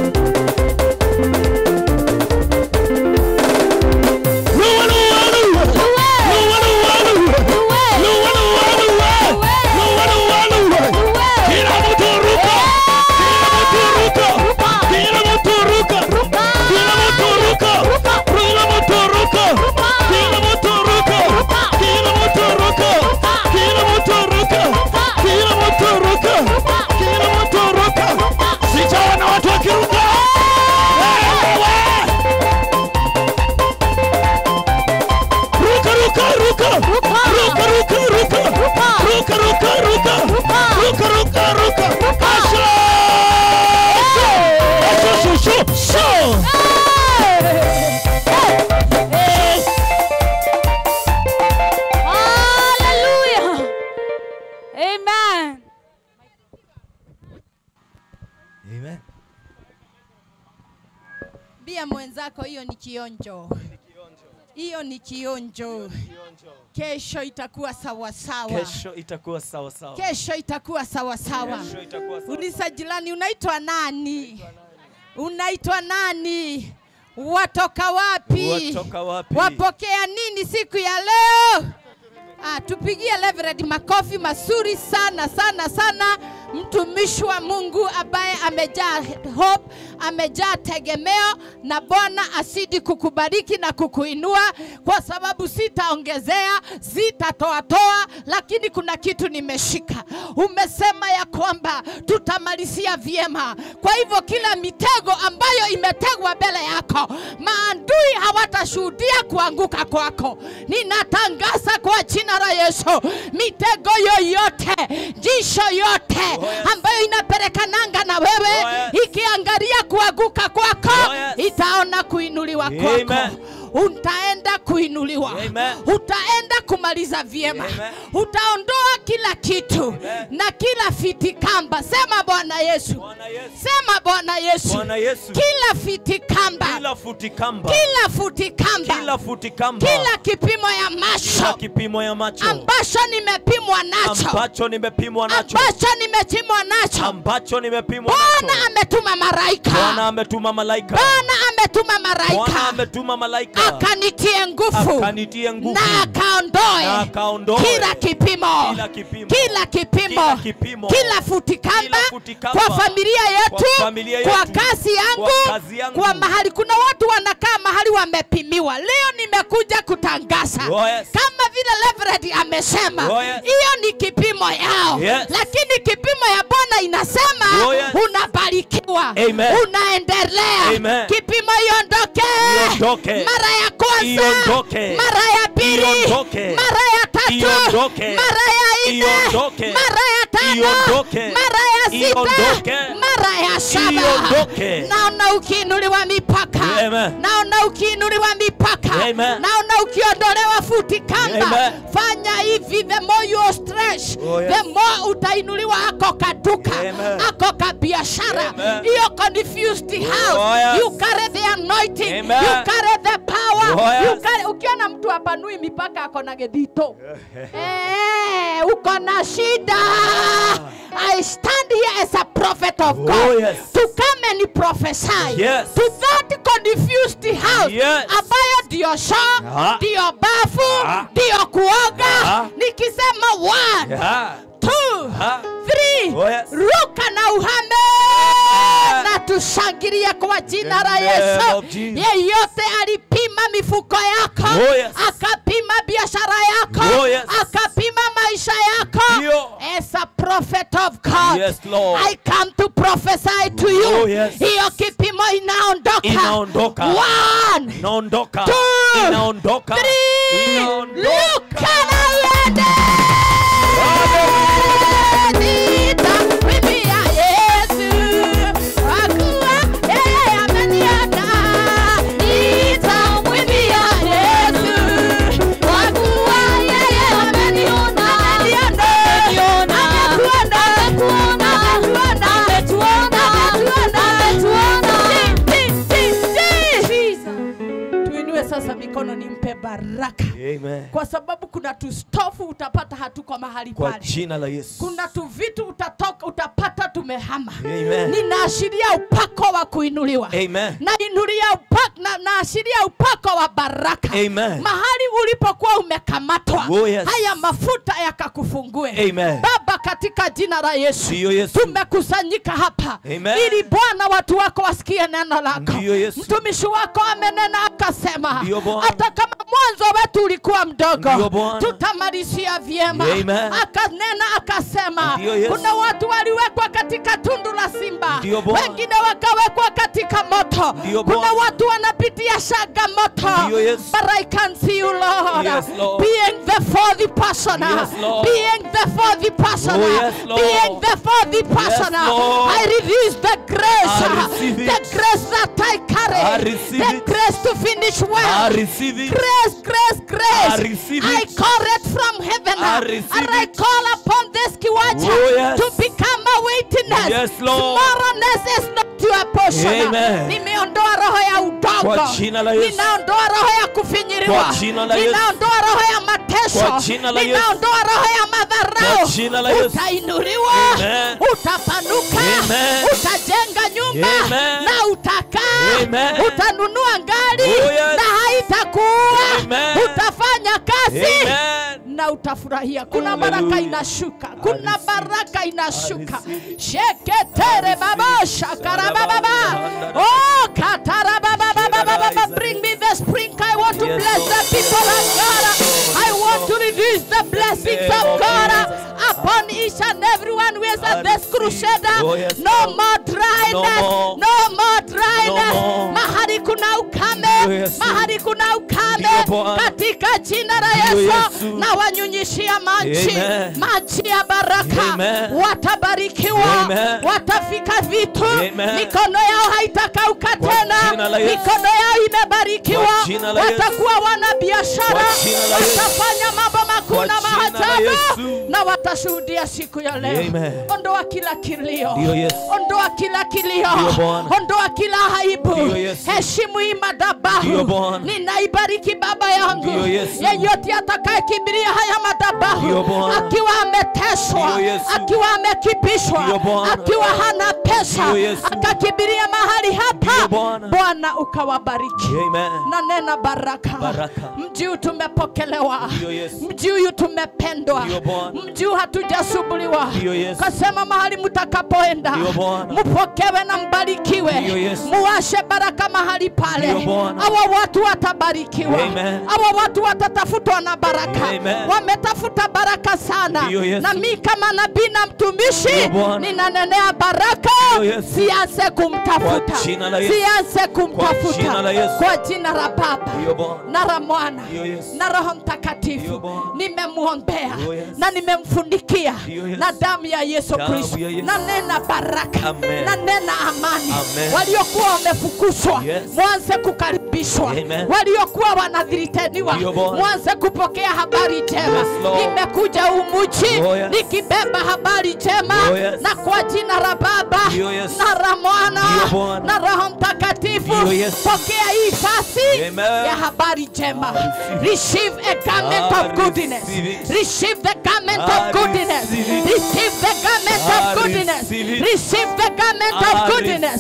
luwa luwa luwa Luwe. luwa luwa luwa Luwe. luwa luwa luwa Luwe. luwa luwa luwa Luwe. kila mtu ruka kila mtu ruka Ruka. kila mtu ruka Ruka. kila mtu ruka Ruka. kila mtu ruka Ruka. kila mtu ruka Ruka. kila mtu ruka Ruka. kila mtu ruka Ruka. kila mtu ruka sijaona watu wakiruka Wewe. ruka ruka ruka Ruka. ruka ruka ruka Ruka. ruka ruka ruka Ruka. ruka ruka ruka Ruka. Asha! Asha, shu, shu, shu. Hallelujah. Amen. Amen. Bia mwenzako, hiyo ni kionjo, hiyo ni kionjo. Kesho itakuwa sawasawa, Kesho itakuwa sawa sawa. kesho itakuwa sawasawa. Kesho itakuwa sawa. Ulisa jirani, unaitwa nani? Unaitwa nani? Watoka wapi? Watoka wapi? Wapokea nini siku ya leo? Ah, tupigie Reverend makofi mazuri sana sana sana, mtumishi wa Mungu ambaye amejaa hope, amejaa tegemeo, na Bwana asidi kukubariki na kukuinua, kwa sababu sitaongezea, sitatoatoa, lakini kuna kitu nimeshika. Umesema ya kwamba tutamalizia vyema, kwa hivyo kila mitego ambayo imetegwa mbele yako, maadui hawatashuhudia kuanguka kwako. Ninatangaza kwa jina la Yesu, mitego yoyote, jisho yote Oh, yes. ambayo inapelekananga na wewe Oh, yes. ikiangalia kuanguka kwako, Oh, yes. itaona kuinuliwa Amen. kwako utaenda kuinuliwa Amen. utaenda kumaliza vyema Amen. utaondoa kila kitu Amen. na kila fitikamba sema bwana yesu Bwana Yesu. sema bwana yesu Bwana Yesu. kila fitikamba Kila futi kamba. kila futikamba Kila futi kamba. kila kipimo ya Kila macho kipimo ya macho ambacho nimepimwa nacho ambacho nimepimwa nacho ambacho nimepimwa nacho ambacho nimepimwa bwana nacho. ametuma maraika Bwana ametuma malaika. bwana ametuma Bwana maraika ametuma malaika akanitie nguvu akanitie nguvu na akaondoe na akaondoe kila kipimo kila kipimo kila kipimo Kila kipimo. kila futikamba Kila futikamba. kwa familia yetu Kwa familia kwa yetu. kazi yangu Kwa kazi yangu. kwa mahali kuna watu wanakaa mahali wamepimiwa leo nimekuja kutangaza Oh, yes. kama vile Reverend amesema Oh, yes. hiyo ni kipimo yao Yes. lakini kipimo ya Bwana inasema Oh, yes. unabarikiwa Amen. unaendelea Amen. kipimo iondoke Iondoke. mara ya kwanza Iondoke. mara ya pili Iondoke. mara ya tatu Iondoke. mara ya nne Iondoke. mara ya tano Iondoke. mara ya sita Iondoke. mara ya saba Iondoke. naona ukiinuliwa mipaka Amen. naona ukiinuliwa mipaka Amen. naona ukiondolewa futi kamba Amen. fanya hivi the more you stretch Oh, yes. the more utainuliwa ako kaduka Amen. ako ka biashara Amen. hiyo confused house Oh, yes. you carry the anointing Amen. you carry the power Oh, yes. you carry ukiona mtu apanui mipaka ako na gedito eh uko na shida I stand here as a prophet of Oh, God yes. to come and prophesy Yes. to that confused house Yes. ambayo ndio shoo Ah. ndio bafu Ah. ndio kuoga Ah. nikisema one Yeah. two Ah. three Oh, yes. ruka na uhame Amen. na tushangilie kwa jina la In the name Yesu of Jesus. yeyote alipima akapima mifuko yako Oh, yes. akapima biashara yako Oh, yes. akapima maisha yako Ndio. as a prophet of God Yes, Lord. I come to prophesy to you Oh, yes. hiyo kipimo inaondoka Inaondoka. One, inaondoka Two, inaondoka three, inaondoka luka na uende Nitamwimbia Yesu, kwa kuwa yeye ameniona. Nitamwimbia Yesu, kwa kuwa yeye ameniona. Ameniona. Ametuona. Ametuona. Ametuona. Ti, ti, ti, ti. tuinue sasa mikono nimpe baraka Amen. kwa sababu kuna tustofu utapata hatuko mahali kwa pale jina la Yesu kuna tu vitu utatoka utapata tumehama Amen. ninaashiria upako wa kuinuliwa Amen. nainulia upako na, naashiria upako wa baraka Amen. mahali ulipokuwa umekamatwa Oh, yes. haya mafuta yakakufungue Amen. baba katika jina la yesu Ndiyo Yesu. tumekusanyika hapa Amen. ili bwana watu wako wasikie neno lako Ndiyo Yesu. mtumishi wako amenena akasema Ndiyo Bwana. hata kama mwanzo wetu ulikuwa mdogo Ndiyo Bwana. tutamalizia vyema Amen. akanena akasema Ndiyo Yesu. kuna watu waliwekwa katika tundu la simba Ndiyo Bwana. wengine wakawekwa katika moto Ndiyo kuna Bwana. watu wanapitia changamoto Ndiyo Yesu. but I can see you Lord, Yes, Lord. being the fourth person Yes, Lord. being the fourth person Oh, yes, Lord. being the fourth person Lord. I release the grace I receive the it. grace that I carry I receive the it. grace to finish well I receive it grace, grace, grace. I receive I it. call it from heaven. I receive and I it. call upon this kiwacha Oh, yes. to become a witness. Yes, Lord. Tomorrowness is not your portion. Amen. Nimeondoa roho ya udongo. Kwa jina la Yesu. Ninaondoa roho ya kufinyiliwa. Kwa jina la Yesu. Ninaondoa roho ya mateso. Kwa jina la Yesu. Ninaondoa roho ya madharau. Kwa jina la Yesu. Utainuliwa. Amen. Utapanuka. Amen. Utajenga nyumba Amen. na utakaa. Amen. Utanunua gari Oh, yes. na haitakuua. Amen. Utafanya kazi Amen. na utafurahia. Kuna Hallelujah. baraka inashuka, kuna receive baraka inashuka. receive Sheketere baba shakarababa. Oh katara baba baba baba. Bring me the spring. I want to Yes, bless Lord. the people of God. I want to release the blessings name of of God Jesus. upon each and everyone who is I at this receive. crusade. Oh, yes, No Lord. more dryness. more. No more dryness. No more. Mahali kuna Oh, ukame. yes. Mahali kuna ukame. Ndio, Bwana. Katika jina la Ndio, Yesu Yesu. na wanyunyishia maji Amen. maji ya baraka Amen. watabarikiwa Amen. watafika vitu Amen. mikono yao haitakauka Kwa tena jina la Yesu. mikono yao imebarikiwa Kwa jina la Yesu. watakuwa wana biashara Kwa jina la Yesu. watafanya mambo makuu Kwa na jina la maajabu Yesu. na watashuhudia siku ya leo Amen. ondoa kila kilio Ndio, Yesu. ondoa kila kilio Ndio, Bwana. ondoa kila aibu Ndio, Yesu. heshimu hii madhabahu Ndio, Bwana. ninaibariki baba yangu Ndio, Yesu. yeyote atakayekimbilia haya madhabahu Ndio, Bwana. akiwa ameteswa Ndio, Yesu. akiwa amekipishwa Ndio, Bwana. akiwa hana pesa Ndio, Yesu. akakimbilia mahali Ndio, hapa Bwana. bwana ukawabariki Amen. na nena baraka, Baraka. mji huu tumepokelewa Ndio, Yesu. mji huyu tumependwa Ndio, Bwana. mji huu hatujasumbuliwa Ndio, Yesu. kasema mahali mtakapoenda Ndio, Bwana. mpokewe na mbarikiwe Ndio, Yesu. muwashe baraka mahali pale Ndio, Bwana. hawa watu watabarikiwa Amen. hawa watu watatafutwa na baraka Amen. wametafuta baraka sana Ndio, Yesu. na mi kama nabii na mtumishi Ndio, Bwana. ninanenea baraka Ndio, Yesu. sianze kumtafuta Kwa jina la Yesu. sianze kumtafuta jina la Yesu. kwa jina la baba Ndio, Bwana. na la mwana Ndio, Yesu. na roho Ndio, mtakatifu Bwana. nimemwombea Ndio, Yesu. na nimemfunikia Ndio, Yesu. na damu ya yesu Damu kristo ya Yesu. na nena baraka Amen. na nena amani Amen. waliokuwa wamefukuzwa Yes. mwanze kukaribishwa Amen. waliokuwa wanadhiriteniwa Ndio, Bwana. mwanze kupokea habari njema Yes, Lord. nimekuja umuchi Oh, yes. nikibeba habari njema Oh, yes. na kwa jina la baba Ndio, Yesu. na la mwana Ndio, Bwana. na roho mtakatifu Ndio, Yesu. pokea hii fasi Amen. ya habari njema I receive a garment I of goodness receive it. receive the garment I of goodness receive it. receive the garment I of goodness receive it. receive the garment of I goodness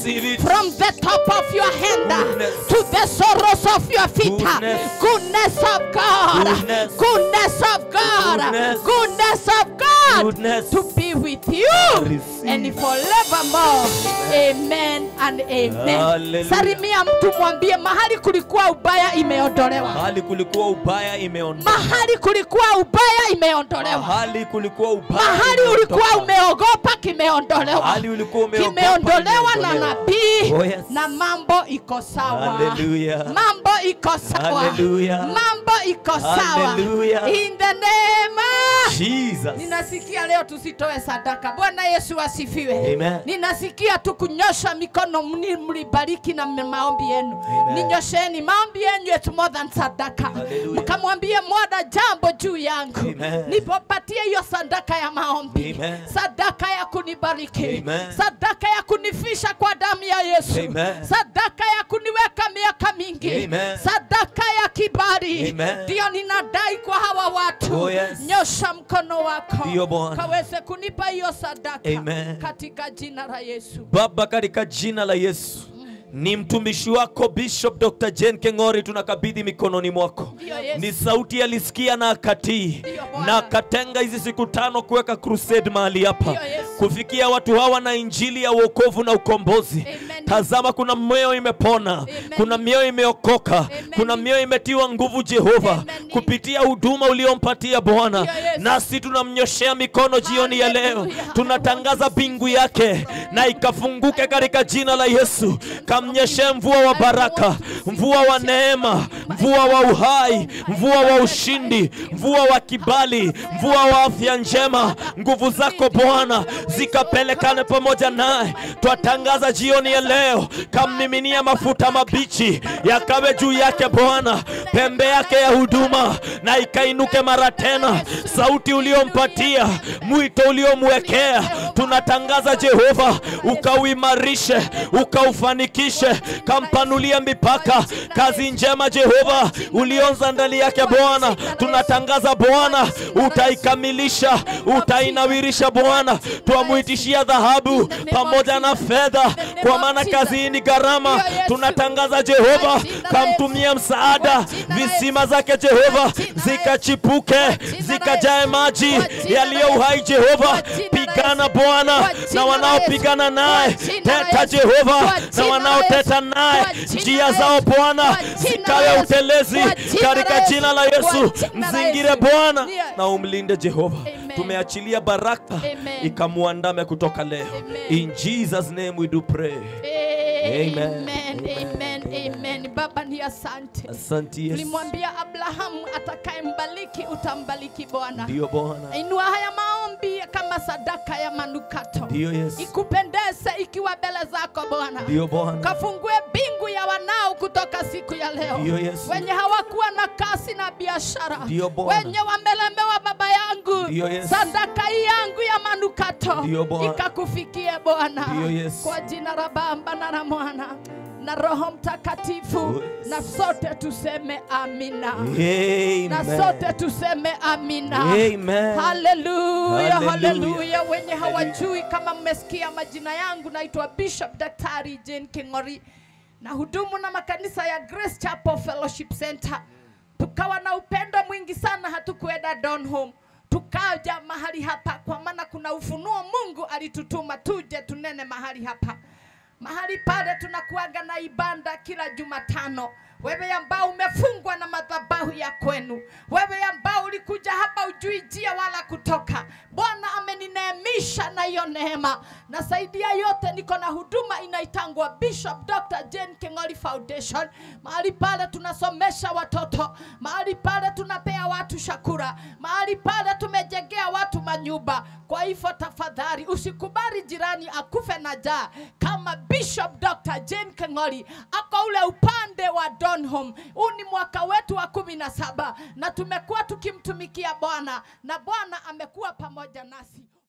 receive it. from the top of your hand Goodness. to the sorrows of your feet. Goodness. Goodness of God. Goodness. Goodness of God. Goodness. Goodness of God. Goodness. To be with you Receive. and forevermore. Amen and amen. Hallelujah. Salimia mtu mwambie mahali kulikuwa ubaya imeondolewa. Mahali kulikuwa ubaya imeondoka. Mahali kulikuwa ubaya imeondolewa. Mahali kulikuwa ubaya. Mahali ulikuwa imeondoka. umeogopa kimeondolewa. Mahali ulikuwa umeogopa Kimeondolewa na imeondolewa. nabii Oh, yes. na mambo iko sawa. Hallelujah. Mambo iko sawa. Hallelujah. Mambo iko sawa. Hallelujah. In the name of Jesus. Ninasikia leo tusitoe sadaka. Bwana Yesu asifiwe. Amen. Ninasikia tu kunyosha mikono mni- mlibariki na m- maombi yenu. Amen. Ninyosheni maombi yenu it's more than sadaka. Hallelujah. Mkamwambie mwada jambo juu yangu. Amen. Nipopatie hiyo sadaka ya maombi. Amen. Sadaka ya kunibariki. Amen. Sadaka ya kunifisha kwa damu ya Yesu. Amen. Sadaka ya kuniweka miaka mingi. Amen. Sadaka ya kibali. Amen. Ndio ninadai kwa hawa watu. Oh, yes. Nyosha mkono wako Ndio, Bwana. kaweze kunipa hiyo sadaka Amen. katika jina la Yesu. Baba, katika jina la Yesu ni mtumishi wako Bishop Dr. Jane Keng'ori, tunakabidhi mikononi mwako. Ndio, Yesu. Ni sauti alisikia na akatii Ndio, Bwana. na akatenga hizi siku tano kuweka crusade mahali hapa Ndio, Yesu. kufikia watu hawa na injili ya wokovu na ukombozi. Amen. Tazama, kuna mioyo imepona, Amen. kuna mioyo imeokoka, Amen. kuna mioyo imetiwa nguvu Jehova Amen. kupitia huduma uliompatia Bwana, Ndio, Yesu. nasi tunamnyoshea mikono jioni ya leo, Hallelujah. tunatangaza bingu yake na ikafunguke katika jina la Yesu. Kamnyeshe mvua wa baraka, mvua wa neema, mvua wa uhai, mvua wa ushindi, mvua wa kibali, mvua wa afya njema. Nguvu zako Bwana zikapelekane pamoja naye. Twatangaza jioni ya leo, kammiminia mafuta mabichi yakawe juu yake Bwana, pembe yake ya huduma na ikainuke mara tena. Sauti uliompatia, mwito uliomwekea, tunatangaza Jehova, ukauimarishe, ukaufanikishe, kampanulie mipaka. Kazi njema Jehova ulionza ndani yake Bwana, tunatangaza Bwana, utaikamilisha, utainawirisha Bwana. Twamwitishia dhahabu pamoja na fedha, kwa maana kazi hii ni gharama. Tunatangaza Jehova, kamtumie msaada, visima zake Jehova zikachipuke, zikajae maji yaliyo uhai Jehova. Pigana Bwana na wanaopigana naye, teta Jehova na wanaoteta naye, njia zao Bwana zikawe utelezi katika jina la Yesu. Mzingire Bwana na umlinde Jehova. Amen. Tumeachilia baraka Amen. ikamuandame kutoka leo. Amen. In Jesus name we do pray. Amen. Amen. Amen. Amen. Baba ni asante. Asante Yesu. Ulimwambia Abrahamu atakayembariki utambariki Bwana. Ndio Bwana. Inua haya maombi kama sadaka ya manukato. Ndio Yesu. Ikupendeze ikiwa mbele zako Bwana. Ndio Bwana. Kafungue bingu ya wanao kutoka siku ya leo. Ndio Yesu. Wenye hawakuwa na kasi na biashara. Ndio Bwana. Wenye wamelemewa baba yangu. Ndio Yesu. Sadaka hii yangu ya manukato. Ndio Bwana. Ikakufikie Bwana. Ndio Yesu. Kwa jina la Baba na la Mwana na Roho Mtakatifu Oh, yes. na sote tuseme amina. Amen. Na sote tuseme amina. Amen. Haleluya, Hallelujah. haleluya. Wenye hawajui kama mmesikia majina yangu, naitwa Bishop Daktari Jane King'ori na hudumu na makanisa ya Grace Chapel Fellowship Center. Tukawa na upendo mwingi sana, hatukuenda Donholm, tukaja mahali hapa kwa maana kuna ufunuo Mungu alitutuma tuje tunene mahali hapa mahali pale tunakuaga na ibada kila Jumatano. Wewe ambao umefungwa na madhabahu ya kwenu, wewe ambao ulikuja hapa ujui njia wala kutoka, Bwana amenineemisha na hiyo neema, na zaidi ya yote niko na huduma inaitangwa Bishop Dr. Jane King'ori Foundation. Mahali pale tunasomesha watoto, mahali pale tunapea watu shakura, mahali pale tumejengea watu manyumba. Kwa hivyo tafadhali usikubali jirani akufe na njaa kama Bishop Dr. Jane Keng'ori ako ule upande wa Donholm. Huu ni mwaka wetu wa kumi na saba na tumekuwa tukimtumikia Bwana na Bwana amekuwa pamoja nasi.